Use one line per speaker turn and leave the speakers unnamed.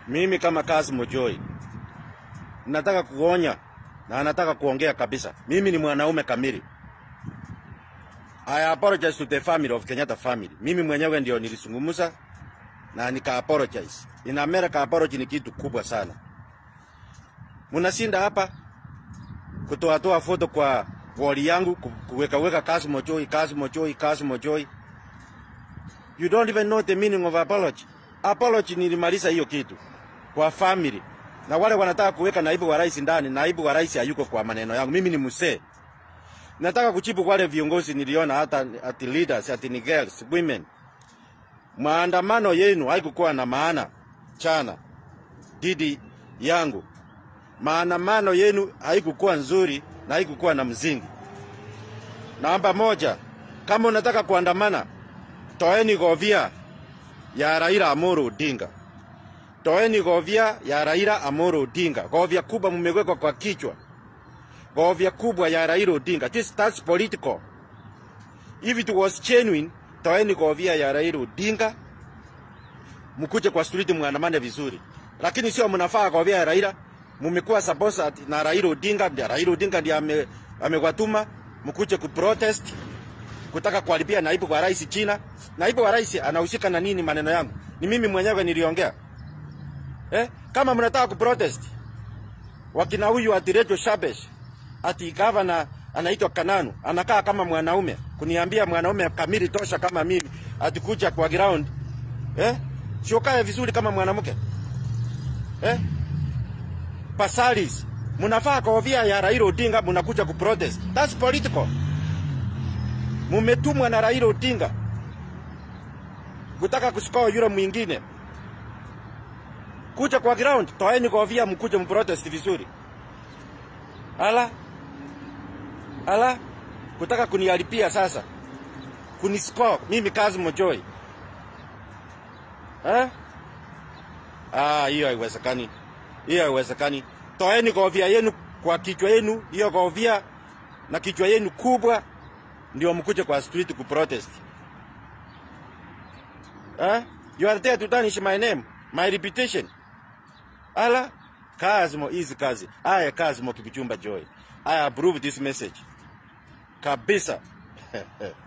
Mimi kama Kasmo Joy nataka kuonya na anataka kuongea kabisa. Mimi ni mwanaume kamili. I apologize to the family of Kenyatta family. Mimi mwenyewe ndio nilisungumuza na nika apologize. In America apology ni kitu kubwa sana. Munashinda hapa kutoa toa foto kwa wall yangu ku- kuweka weka Kasmo Joy, Kasmo Joy, Kasmo Joy. You don't even know the meaning of apology. Apology nilimaliza hiyo kitu kwa family. Na wale wanataka kuweka naibu wa rais ndani, naibu wa rais hayuko kwa maneno yangu. Mimi ni msee. Nataka kujibu wale viongozi niliona hata ati leaders, ati ni girls, women. Maandamano yenu haikukuwa na maana chana dhidi yangu. Maandamano yenu haikukuwa nzuri na haikukuwa na mzingi. Namba moja, kama unataka kuandamana, toeni govia ya Raila Amolo Odinga. Toeni govia ya Raila Amolo Odinga. Govia kubwa mmewekwa kwa kichwa. Govia kubwa ya Raila Odinga. This that's political. If it was genuine, toeni govia ya Raila Odinga. Mkuje kwa street muandamane vizuri. Lakini sio mnafaa govia ya Raila. Mumekuwa supposed na Raila Odinga, ndio Raila Odinga ndiye ame, amewatuma mkuje kuprotest kutaka kuharibia naibu wa rais China. Naibu wa rais anahusika na nini maneno yangu? Ni mimi mwenyewe niliongea. Eh? Kama mnataka kuprotest wakina huyu ati Rejo Shabesh ati gavana anaitwa Kananu anakaa kama mwanaume kuniambia mwanaume kamili tosha kama mimi ati kuja kwa ground eh? Sio kaya vizuri kama mwanamke eh? Pasalis mnafaa kovia ya Raila Odinga mnakuja kuprotest. That's political. Mumetumwa na Raila Odinga kutaka kusikoa yule mwingine kuja kwa ground, toeni kofia mkuje mprotest vizuri. Ala ala, kutaka kuniharibia sasa, kuniscore mimi Kasmo Joy eh? Ah, hiyo haiwezekani, hiyo haiwezekani. Toeni kofia yenu kwa kichwa yenu, hiyo kofia na kichwa yenu kubwa, ndio mkuje kwa street kuprotest eh? You are there to tarnish my name, my reputation. Ala, Kazmo is kazi. Aya Kazmo Kibichumba Joy. I approve this message. Kabisa.